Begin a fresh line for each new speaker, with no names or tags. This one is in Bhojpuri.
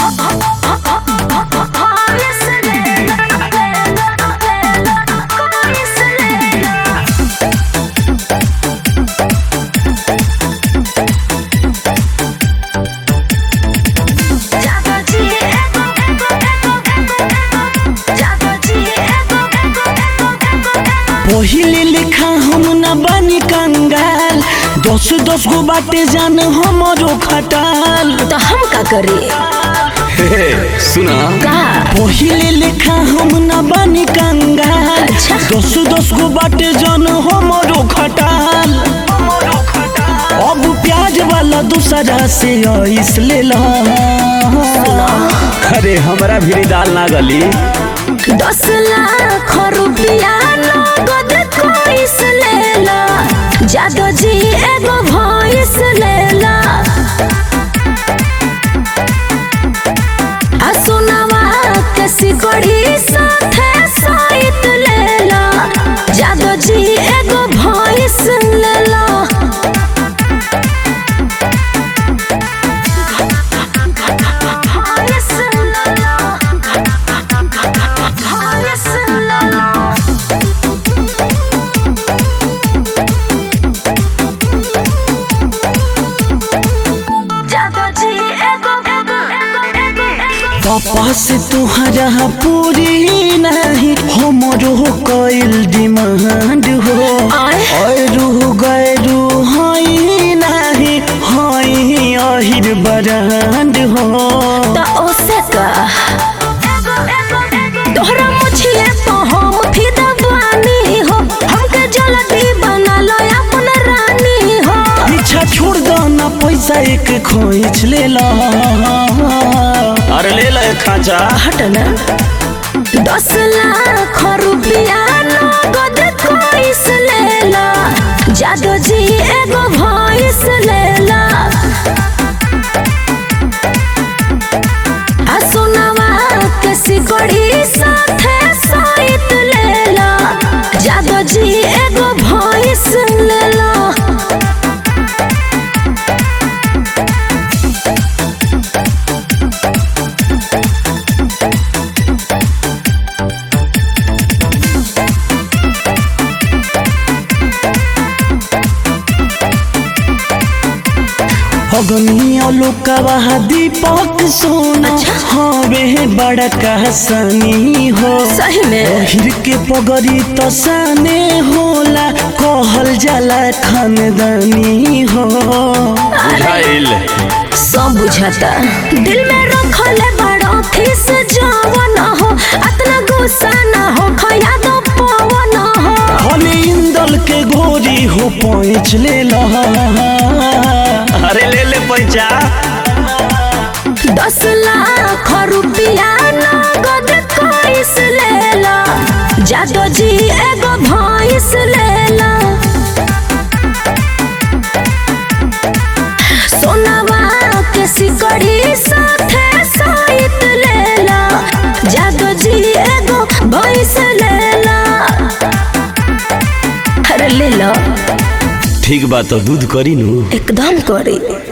पहिले लिखा हम न बनी कंगाल दस दस गो बाटे जान हमरो खटाल
तो हम का करी
सुना
का
पहिले लिखा हम न बनी कंगाल
अच्छा।
दस दस गो बाटे जान हमरो खटाल अब प्याज वाला दूसरा से आइस ले ला
अरे हमरा भी दाल ना गली
दस लाख रुपया नगद कोइस लेला जादो जी एगो भॉइस लेला आ सुनावा के सिकड़ी साथे साइत लेला जादो जी एगो भॉइस लेला भॉइस लेला भॉइस लेला जादो जी एगो एगो एगो एगो एगो
पापा से तुहरा पूरी नहीं हमरो कइल डिमांड हो
आय।
अरू गैरू हई नहीं हई अहिर बरांड हो
त ओसे का तोहरा मुछिए तो हम फिदा बानी हो हमके जल्दी बना लो अपन रानी हो
पीछा छोड़ दो ना पैसा एक खोइच ले ला
अरे ले ले खांचा
हट ना दस लाख रुपया नगद कोइस लेला जादो जी एगो भॉइस लेला आ सुनावा के सिकड़ी साथे साइत लेला जादो जी एगो भॉइस लेला
अगनिया लोकवा दीपक सोना
अच्छा।
हवे बड़का सनी हो
सही में
हिर के पगड़ी तो साने होला कहल जाला खानदानी हो
बुझाइल
सब बुझाता दिल में रखले बड़ो खिस जवन हो अतना गुस्सा ना हो खया दो पवन हो
हले इंदल के गोरी हो पैच ले ला
अरे ले ले पैसा
दस लाख रुपया नगद कोइस लेला जादो जी एगो भॉइस लेला सोनावा के सिकड़ी साथे साइत लेला जादो जी एगो भॉइस लेला अरे ले लो
ठीक बात तो दूध करी नू
एकदम करी